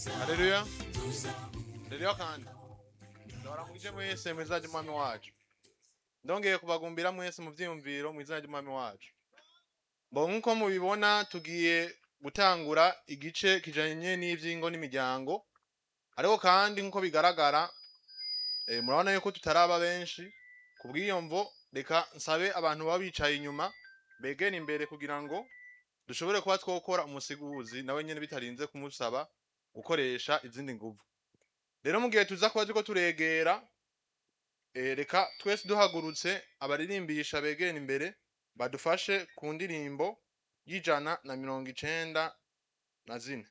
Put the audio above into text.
haleluya haleluya kandi ndabara mwije mwese mu izina ry'umwami wacu ndongeye kubagumbira mwese mu vyiyumviro mu izina ry'umwami wacu mbo nk'uko mubibona tugiye gutangura igice kijanye n'ivyingo n'imiryango ariko kandi nk'uko bigaragara eh, murabona yuko tutaraba benshi kubw'iyo mvo reka nsabe abantu baba bicaye inyuma begera imbere kugira ngo dushobore kuba twokora umusiguzi nawe nyene bitarinze kumusaba gukoresha izindi nguvu rero mu gihe tuza kuba turiko turegera eh, reka twese duhagurutse abaririmbisha begera imbere badufashe ku ndirimbo y'ijana na mirongo icenda na zine